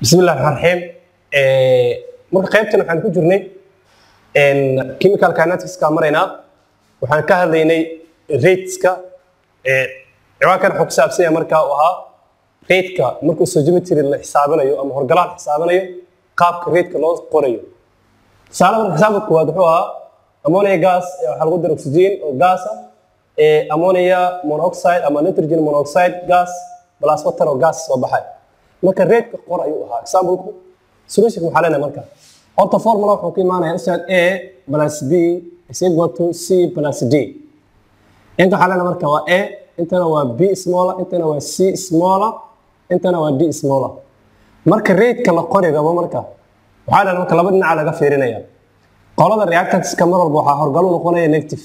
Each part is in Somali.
bismillahi raxmaan raxiim marka qaybtan waxaan ku jirnay chemical kinetics-ka maraynaa waxaan ka hadlaynay rateska ciwaankan wuxuu ku saabsan yahay markaa uu ahaa rateka markuu sojometry la xisaabinayo ama horgalaha la xisaabinayo qaabka rateka loo qorayo tusaale marka xisaabka koowaad wuxuu ahaa ammonia gas waxaa lagu dara oxygen oo gas ah ammonia monoxide ama nitrogen monoxide gas plus water oo gas soo baxay marka reedka qor ayuu ahaa example-ku solution waxaa leenahay marka horta formula wuxuu ku imaanaya ustaad a plus b is equal to c plus d inta waxaa leenahay marka waa a intana waa b smaller intana waa c smaller intana waa d smaller marka reedka la qori rabo marka waxaa leenahay marka laba dhinaca laga fiirinaya qolada reactantka mar walba waxaa horgalo noqonaya negative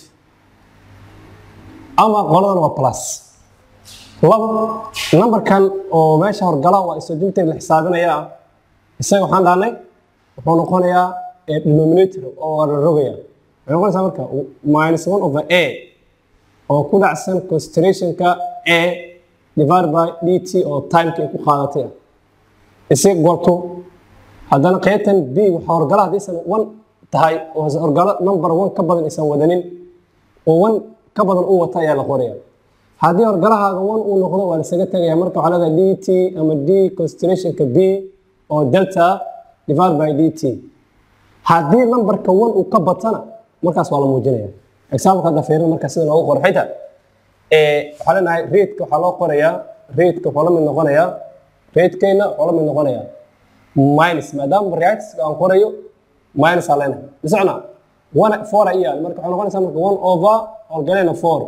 ama qoladan waa plus labo numberkan oo meesha horgala waa isojinta la xisaabinaya isaga waxaan dhahnay wuxuu noqonayaa denominator oo waa la rogaya waxay noqonaysaa marka minus one over a oo ku dhacsan concentrationka a divided by dt oo timeka ay ku qaadatay ah is equal to haddana qaybtan b waxaa horgala haddaysan one tahay oo horgalo number one ka badan aysan wadanin oo one ka badan u wata ayaa la qoraya haddii horgalahaaga one uu noqdo waa lasaga tegaya marka waxaa leedahay dt ama d concentrationka b oo delta divided by dt haddii numberka one uu ka batana markaas waa la muujinaya example hadda fiirin marka sida loogu qoro xita waxaa leenahay rateka waxaa loo qorayaa rateka wuxuu la mid noqonayaa ratekeyna wuxuu la mid noqonayaa minus maadaama reactiska aan qorayo minus aa leenahay bisocna one four iyaal marka waxay noqonaysaa marka one over horgalena four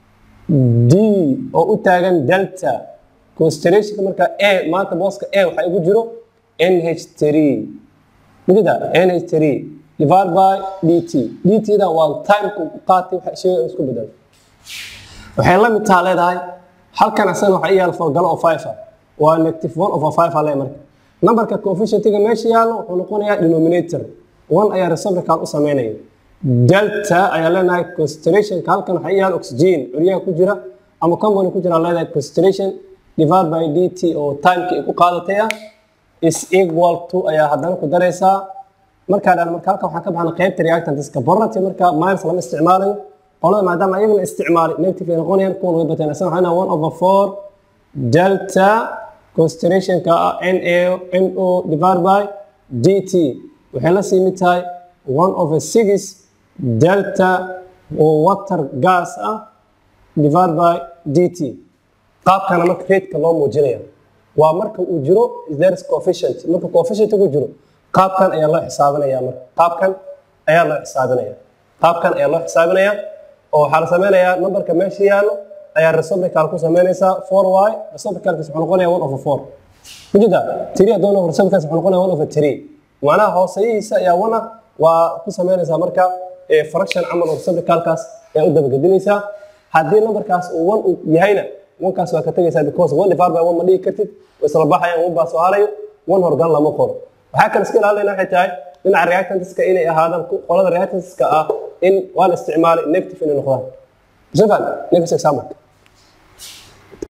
d oo u taagan delta constellationka marka a maanta booska a waxaa igu jiro nh three midida nh three divided by dt dt-da waa timeka ku qaatay waxa shayga isku bedel waxay la mid taha leedahay halkan asana waxa iyaal forgalo oo five ah waa negative one over five a le marka numberka coefficientiga meesha yaallo wuxuu noqonayaa denominator one ayaa reciprocal u sameynaya delta ayaa leenahay concentrationka halkan waxaa yaal oxygen curyaha ku jira ama company ku jira leedahay concentration divided by dt oo timeka ay ku qaadatay ah is equal to ayaa haddana ku daraysaa markaa dhan marka halkan waxaan ka baxna qaybta reactantiska borati marka minus lama isticmaalayo qolada maadaama ayagana isticmaalay negative ay noqonayaan kuwan way bateen asana waxaa one over four delta concentrationka ah na no divided by dt waxay la sii mid tahay one over six delta oo water gas ah divided by dt qaabkana marka rateka loo muujinaya waa marka uu jiro there's coefficient marka coefficient ku jiro qaabkan ayaa loo xisaabinaya marka qaabkan ayaa loo xisaabinaya qaabkan ayaa loo xisaabinaya oo waxaa la sameynayaa numberka meesha yaallo ayaa reciprocal ku sameynaysaa four y reciprocalkiis wuxuu noqonaya one over four kujida three hadduu noqo reciprocalkiis wuxuu noqonaya one over three macnaha hooseyihiisa ayaa wana waa ku sameynaysaa marka fraction camal oo reciprocalkaas ayaa u dabagedinaysaa haddii numberkaas uu one uu yahayna onekaas waa ka tegaysaa because one divided by one ma dhigi kartid way isla baxayaan one baa soo harayo one horgal lama qoro waxaa kale iska ilaalinayna waxay tahay dhinaca reactantiska inay ahaadaan qolada reactantiska ah in waa la isticmaalay negative inay noqdaan sifan next example